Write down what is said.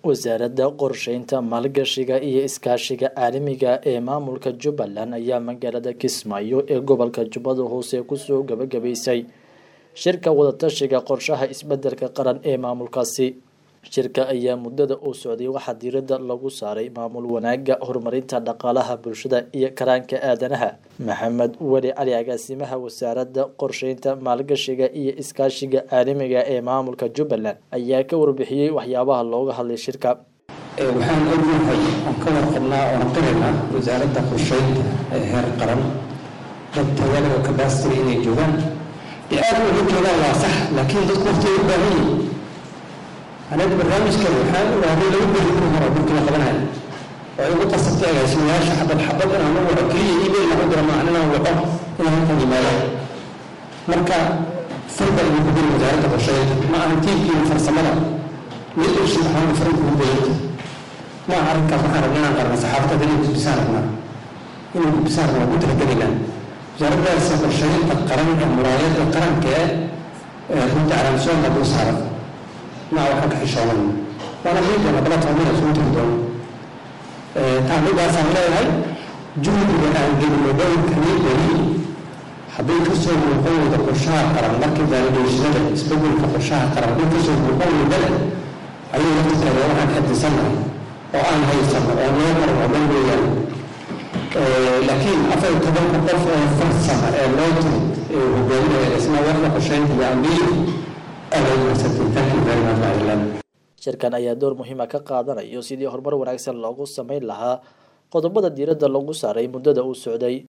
wasaaradda qorsheynta maalgashiga iyo iskaashiga caalamiga ee maamulka jubbaland ayaa magaalada kismaayo ee gobolka jubbada hoose kusoo gabagabaysay shirka wadatashiga qorshaha isbedelka qaran ee maamulkaasi shirka ayaa muddada uu socday waxaa diiradda lagu saaray maamul wanaaga horumarinta dhaqaalaha bulshada iyo karaanka aadanaha maxamed weli cali agaasimaha wasaaradda qorsheynta maalgashiga iyo iskaashiga caalamiga ee maamulka jubbaland ayaa ka warbixiyey waxyaabaha looga hadlay shirka waxaan ognahay oon ka warqabnaa oon qiraynaa wasaaradda qorsheynta ee heer qaran dad tayale oo kabastiri inay joogaan dee aad uga joogaan waa sax laakiin dadku waqti ay u baahan yihin anaga barnaamijkan waxaan ogaaday lagu beri in hore dhulkii la qabanayo oo igu qasabtay agaasimayaasha xabad xabad inaan u waco keliya email aan u diro maahan inaan waco inaan halkan yimaado marka farba igu gudin wasaaradda qorsheynta ma ahan tiibkiiyo farsamada mid ushi waxaan farin kugu badanta ma aha arrinkaas waxaan rabnaa inaan qarna saxaafadda inay gudbisaan rabnaa inay gudbisaan rabnaa ku talagelaynaa wasaaraddaas qorsheynta qaran ee muraayadda qaranka ee runta calaamsoonka dul saaran ma waxaan ka xishoonan waana miidana bala toomina soo tegi doono taamidaasaan leeyahay juhdiga aan gelino dhowrkani beri hadday kasoo muuqan weyda qorshaha qaran markii validatiinada isbedelka qorshaha qaran hadday kasoo muuqan weydale ayuu lafteeda waxaan xadisannahay oo aan haysano oo noo qaran oo dhan weeyaan laakiin afar iyo tobanka qof ee farsama ee loo timid ee hogaaminaya isna waxda qorsheynta iyo ambiyo shirkan ayaa door muhiima ka qaadanayo sidii horumar wanaagsan loogu sameyn lahaa qodobada diiradda lagu saaray muddada uu socday